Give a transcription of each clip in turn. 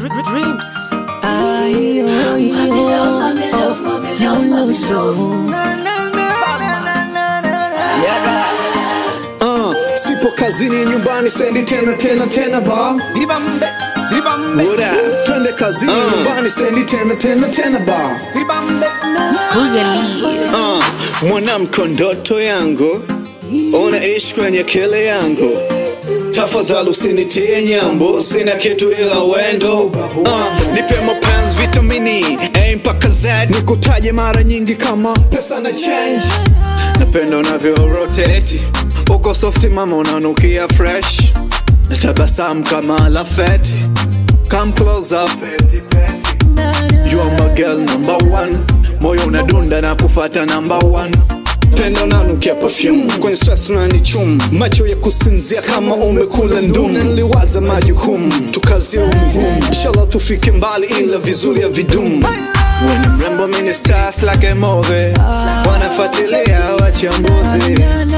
Dreams. Uh, sipo kazini nyumbani sendi tena tena tena ba Dribambe, dribambe, What up? twende kazini nyumbani sendi tena tena tena ba dribambe. Boogalies. uh, mwanamke ndoto yangu unaishi kwenye kele yangu tafadhali usinitie nyambo sina kitu ila wendo uh, nipe mapenzi vitamini A mpaka Z nikutaje mara nyingi kama pesa na change napenda unavyo rotate uko softi mama unanukia fresh na tabasamu kama lafeti come close up You are my girl number one moyo unadunda na kufata number one pendo nanukia perfume kwenye stress unanichum macho ya kusinzia kama umekula ndum Na niliwaza majukumu tukazie umuhimu inshallah tufike mbali ila vizuri ya vidum When mrembo mini stars like a movie wanafuatilia wachambuzi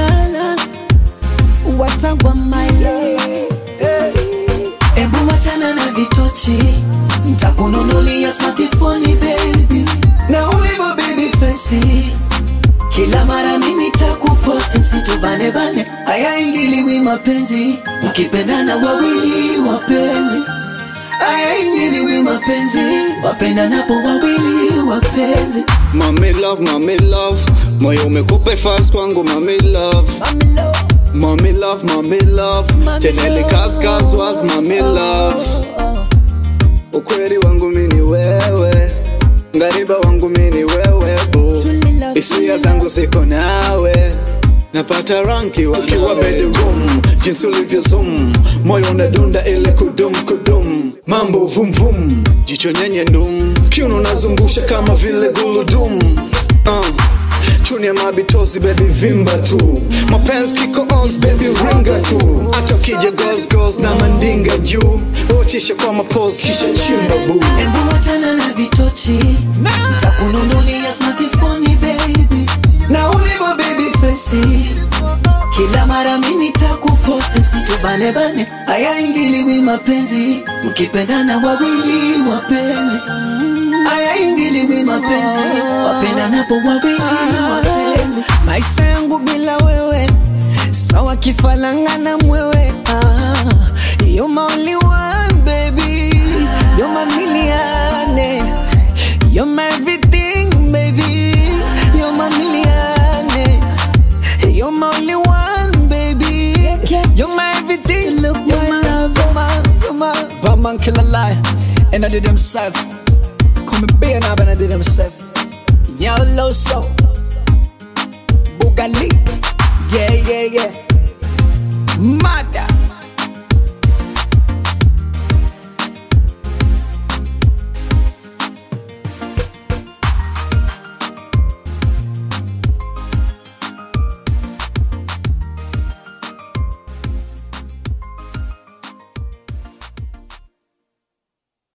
Watagwa maile. Ebu wachana na vitochi, ntakununulia smartphone baby, na ulivyo baby face kila mara mimi takuposti msitubane bane, haya ingiliwi mapenzi, mkipendana wawili wapenzi, haya ingiliwi mapenzi, wapendanapo wawili wapenzi. Mami love, mami love moyo umekupa fast kwangu mami love Mami love, Mami love, mami love Mami Tenele love. kaskas was mami love Ukweli wangu mini wewe Ngariba wangu mini wewe bu Truly love, Hisia truly zangu ziko nawe Napata ranki wakiwa bedroom Jinsi ulivyo zoom Moyo unadunda ile kudum kudum Mambo vum vum Jicho nyenye ndum Kiuno nazungusha kama vile guludum uh. Chuni ya mabitozi baby vimba tu Mapenzi kiko ons baby ringa tu Hata ukija goes goes na mandinga juu Uchisha kwa mapose kisha chimba boo Embu wachana na vitochi Ntakununulia smartphone baby Na ulivyo baby face Kila mara mimi takuposti msitubane bane Haya ingiliwi mapenzi Mkipendana wawili wapenzi Haya ingiliwi mapenzi Wapendanapo wawili wapenzi Maisha yangu bila wewe Sawa kifalanga na mwewe ah, You're my only one baby You're my million You're my everything baby You're my million You're my only one baby You're my everything Look you're my love You're my, you're my Bad man kill a lie And I did himself Come and be an and I did himself Yellow soul Bugali